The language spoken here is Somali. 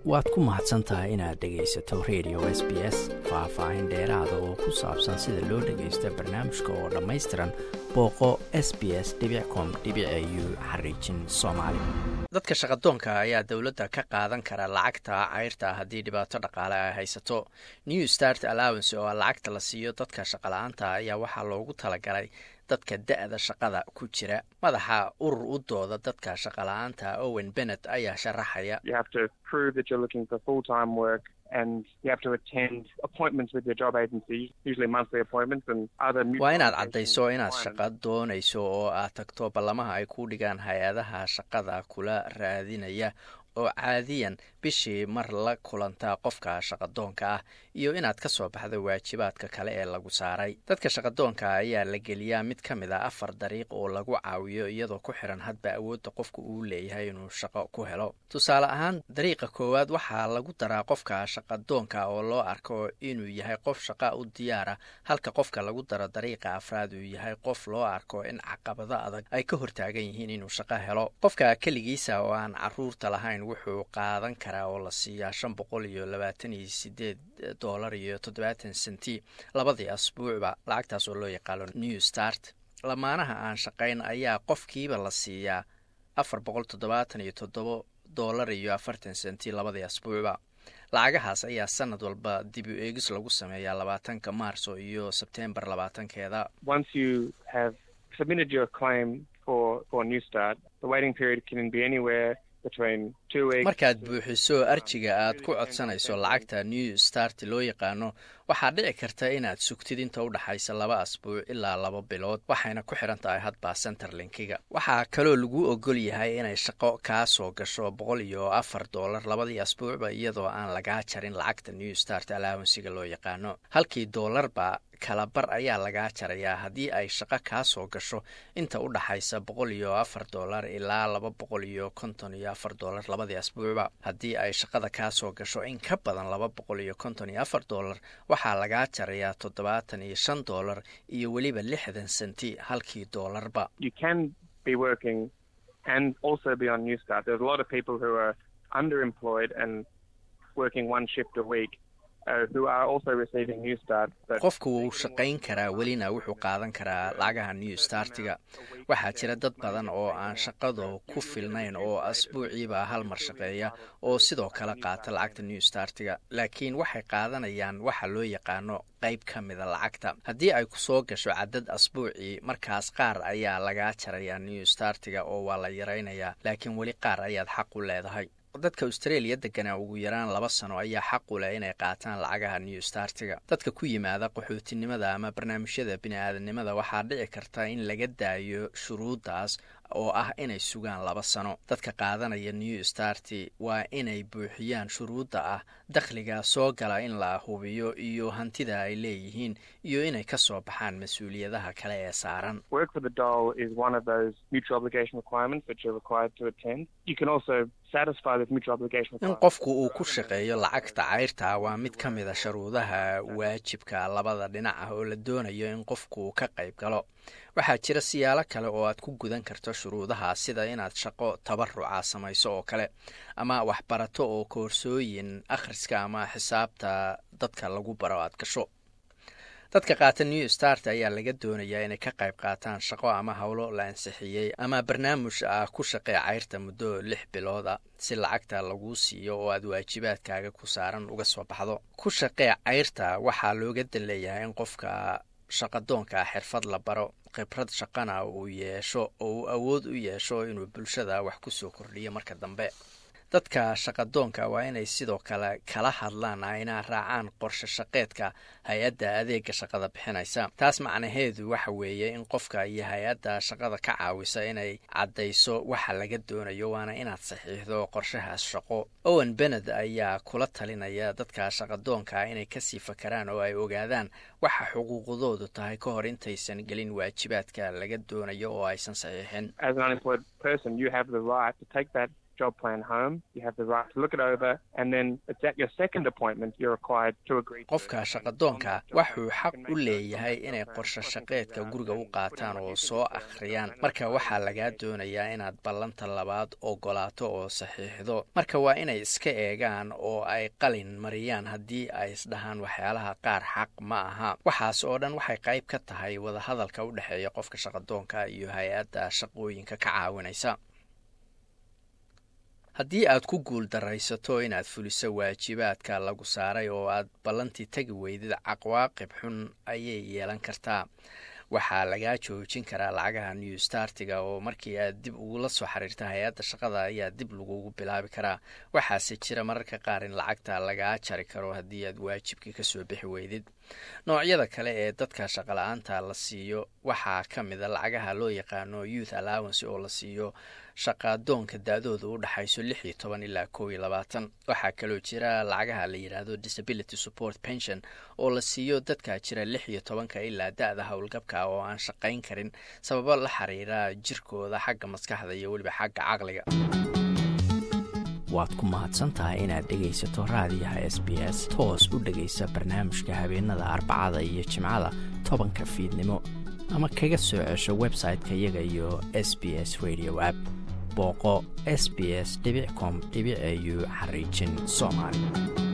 waad ku mahadsan tahay inaad dhegaysato radio s b s faah-faahin dheeraada oo ku saabsan sida loo dhagaysto barnaamijka oo dhammaystiran booqo s b s com u xariijin soomaali dadka shaqadoonka ayaa dowladda ka qaadan kara lacagta cayrta haddii dhibaato dhaqaale ay haysato new start allowance oo lacagta la siiyo dadka shaqala-aanta ayaa waxaa loogu talagalay dadka da-da shaqada ku jira madaxa urur u dooda dadka shaqala-aanta owen bennet ayaa sharaxaya waa inaad caddayso inaad shaqa doonayso oo aad tagto ballamaha ay ku dhigaan hay-adaha shaqada kula raadinaya oo caadiyan bishii mar la kulantaa qofka shaqadoonka ah iyo inaad ka soo baxdo waajibaadka kale ee lagu saaray dadka shaqadoonka ayaa la geliyaa mid ka mid a afar dariiq oo lagu caawiyo iyadoo ku xiran hadba awoodda qofka uu leeyahay inuu shaqo ku helo tusaale ahaan dariiqa koowaad waxaa lagu daraa qofka shaqadoonka oo loo arko inuu yahay qof shaqa u diyaara halka qofka lagu daro dariiqa afraad uu yahay qof loo arko in caqabado adag ay ka hortaagan yihiin inuu shaqo helo qofka keligiisa oo aan caruurta lahayn wuxuu qaadan karaa oo la siiyaa shan boqol iyo labaatan iyo sideed dollar iyo toddobaatan senti labadii asbuucba lacagtaas oo loo yaqaano new start lamaanaha aan shaqayn ayaa qofkiiba la siiyaa afar boqol toddobaatan iyo toddoba dollar iyo afartan senti labadii asbuucba lacagahaas ayaa sanad walba dib u eegis lagu sameeyaa labaatanka maarso iyo sebtembar labaatankeeda markaad buuxiso arjiga aad ku codsanayso lacagta new start loo yaqaano waxaa dhici karta inaad sugtid inta u dhaxaysa laba asbuuc ilaa laba bilood waxayna ku xiran tahay hadba centerlinkiga waxaa kaloo lagu ogol yahay inay shaqo kaa soo gasho boqol iyo afar dollar labadii asbuucba iyadoo aan lagaa jarin lacagta new start alaawansiga loo yaqaano halkii doolarba kala bar ayaa lagaa jarayaa haddii ay shaqo kaa soo gasho inta u dhaxaysa boqol iyo afar dollar ilaa laba boqol iyo konton iyo afar dollar labadii asbuucba haddii ay shaqada kaa soo gasho in ka badan laba boqol iyo konton iyo afar dollar waxaa lagaa jarayaa toddobaatan iyo shan dollar iyo weliba lixdan senti halkii doolarba qofku wuu shaqayn karaa welina wuxuu qaadan karaa lacagaha new startiga waxaa jira dad badan oo aan shaqado ku filnayn oo asbuuciiba hal mar shaqeeya oo sidoo kale qaata lacagta new startiga laakiin waxay qaadanayaan waxa loo yaqaano qayb ka mida lacagta haddii ay ku soo gasho cadad asbuucii markaas qaar ayaa lagaa jarayaa new startiga oo waa la yaraynayaa laakiin weli qaar ayaad xaq u leedahay dadka australia deganaa ugu yaraan laba sano ayaa xaq u leh inay qaataan lacagaha new startiga dadka ku yimaada qaxootinimada ama barnaamijyada bini-aadanimada waxaa dhici karta in laga daayo shuruuddaas oo ah inay sugaan laba sano dadka qaadanaya new starti waa inay buuxiyaan shuruudda ah dakhliga soo gala in la hubiyo iyo hantida ay leeyihiin iyo inay ka soo baxaan mas-uuliyadaha kale ee saaran in qofku uu ku shaqeeyo lacagta cayrta waa mid ka mida sharuudaha waajibka labada dhinac ah oo la doonayo in qofku ka qayb galo waxaa jira siyaalo kale oo aad ku gudan karto shuruudaha sida inaad shaqo tabaruca samayso oo kale ama waxbarato oo koorsooyin akhriska ama xisaabta dadka lagu baro aad gasho dadka qaata new start ayaa laga doonayaa inay ka qayb qaataan shaqo ama howlo la ansixiyey ama barnaamij ah ku shaqee cayrta muddo lix bilooda si lacagta laguu siiyo oo aad waajibaadkaaga ku saaran uga soo baxdo ku shaqee cayrta waxaa looga dan leeyahay in qofka shaqadoonka xirfad la baro khibrad shaqana uu yeesho oo uu awood u yeesho inuu bulshada wax ku soo kordhiyo marka dambe dadka shaqadoonka waa inay sidoo kale kala hadlaan ayna raacaan qorshe shaqeedka hay-adda adeega shaqada bixinaysa taas macnaheedu waxa weeye in qofka iyo hay-adda shaqada ka caawisa inay caddayso waxa laga doonayo waana inaad saxiixdo qorshahaas shaqo owen bened ayaa kula talinaya dadka shaqadoonka inay kasii fakaraan oo ay ogaadaan waxa xuquuqdoodu tahay ka hor intaysan gelin waajibaadka laga doonayo oo aysan saxiixin qofka shaqadoonka waxuu xaq u leeyahay inay qorshe shaqeedka guriga u qaataan oo soo akhriyaan marka waxaa lagaa doonayaa inaad ballanta labaad ogolaato oo saxiixdo marka waa inay iska eegaan oo ay qalin mariyaan haddii ay isdhahaan waxyaalaha qaar xaq ma aha waxaas oo dhan waxay qayb ka tahay wadahadalka u dhexeeya qofka shaqadoonka iyo hay-adda shaqooyinka ka caawinaysa haddii aad ku guul daraysato inaad fuliso waajibaadka lagu saaray oo aad ballantii tegi weydid caqwaaqib xun ayay yeelan kartaa waxaa lagaa joojin karaa lacagaha new startiga oo markii aad dib ugula soo xiriirta hay-adda shaqada ayaa dib lagugu bilaabi karaa waxaase jira mararka qaar in lacagta lagaa jari karo haddii aad waajibkii kasoo bixi weydid noocyada kale ee dadka shaqala-aanta la siiyo waxaa ka mida lacagaha loo yaqaano youth allowance oo la siiyo shaqaadoonka da-dooda u dhexayso lix iyo toban ilaa kow iyo labaatan waxaa kaloo jira lacagaha la yidhaahdo disability support pension oo la siiyo dadka jira lix iyo tobanka ilaa da-da howlgabka oo aan shaqayn karin sababo la xiriira jirkooda xagga maskaxda iyo weliba xagga caqliga waad ku mahadsantahay inaad dhegaysato raadiyaha s b s toos u dhegaysa barnaamijka habeenada arbacada iyo jimcada tobanka fiidnimo ama kaga soo cesho website-ka iyaga iyo s b s radio app booqo s b s com au xariijin soomaali